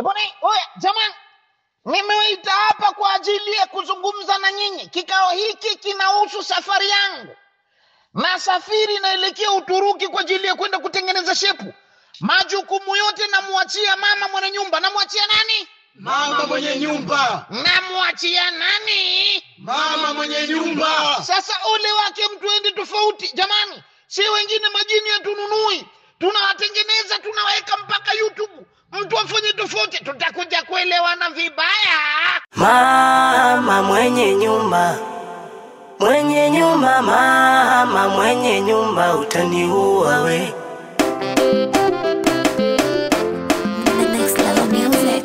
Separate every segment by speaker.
Speaker 1: Eboni, oya jamani, nimewaita hapa kwa ajili ya kuzungumza na nyinyi. Kikao hiki kinahusu safari yangu. Nasafiri naelekea Uturuki kwa ajili ya kwenda kutengeneza shepu. Majukumu yote namwachia mama mwenye nyumba. Namwachia nani?
Speaker 2: Mama mwenye nyumba,
Speaker 1: Namwachia nani?
Speaker 2: mama mwenye nyumba.
Speaker 1: Sasa ole wake mtu ende tofauti. Jamani, si wengine majini hatununui, tunawatengeneza tunaweka mpaka YouTube. Mtu afanye tofauti, tutakuja kuelewana vibaya.
Speaker 3: Mama mwenye nyumba, mwenye nyumba, mama mwenye nyumba, utaniua we.
Speaker 4: The next level music.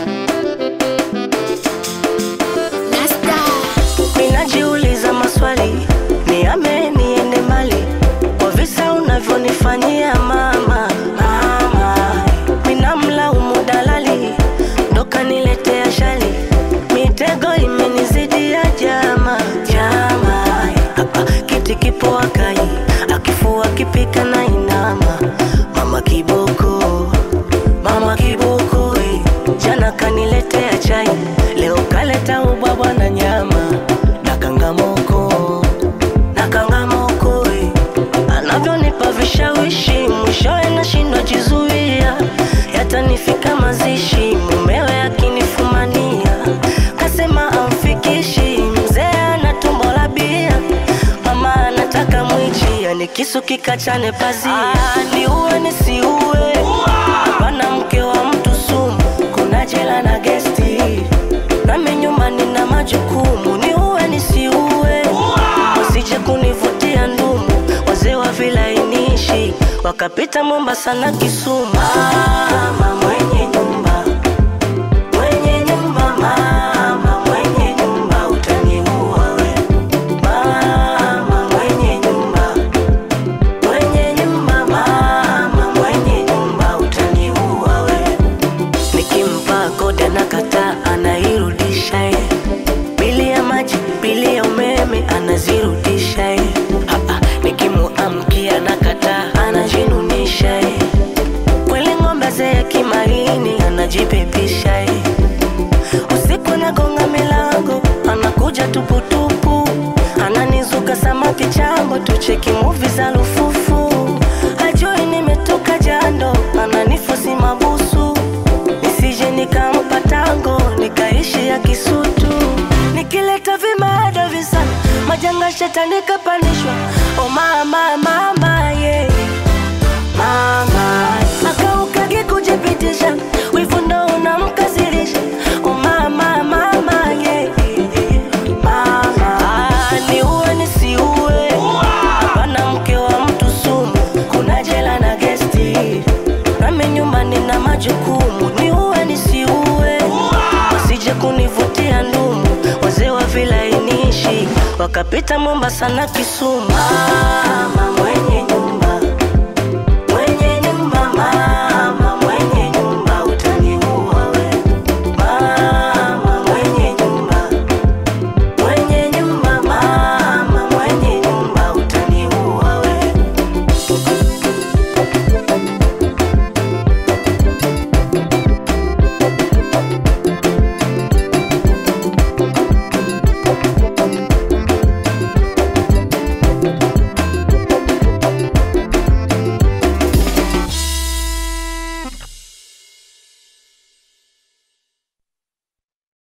Speaker 4: Nasta.
Speaker 3: Ninajiuliza maswali, niame niende mali kwa visa unavyonifanyia mama. Mama, ninamlaumu dalali, ndo kaniletea shali, mitego imenizidia jama. Jama, hapa kiti kipo akai, akifua kipika na inama. Mama kiboko, mama kiboko, eh. jana kaniletea chai, leo kaleta ubwabwa na nyama na kangamoko na kangamoko eh. anavyonipa vishawishi mwishowe nashindwa jizuia yatanifika mazishi mumewe akinifumania kasema amfikishi mzee ana tumbo la bia mama anataka mwichi yani kisu kikachane pazia niuwe nisiuwe hapana mke wa mtu sumu kuna jela na gesti nami nyumbani na majukumu niuwe nisiuwe wasije kunivutia ndumu wazee wa vilainishi wakapita mombasa na kisumu mama mwenye nyumba mwenye nyumba mama mwenye nyumba utaniua we mama mwenye nyumba mwenye nyumba mama mwenye nyumba utaniua we nikimpa kode na kata anairudisha ye bili ya maji bili ya umeme anazirudisha ye Hapa, nikimuamkia na kata anajinunisha ye kweli ng'ombe zee kimaini anajipepisha ye usiku nagonga milango anakuja tuputupu ananizuka samaki chambo tucheki muvi za lufufu hajui nimetoka jando ananifusi mabusu nisije nikampa tango nikaishi ya kisutu nikileta vimada visa majanga shetani kapandishwa o mama mama yeah. mama akaukage kujipitisha wivu ndo unamkasirisha o mama mama yeah. mama ah, niuwe nisiuwe hapana mke wa mtu sumu kuna jela na gesti nami nyumbani na majukumu niuwe nisiuwe wasije kunivutia ndumu wazee wa vilainishi wakapita mombasa na kisumu mama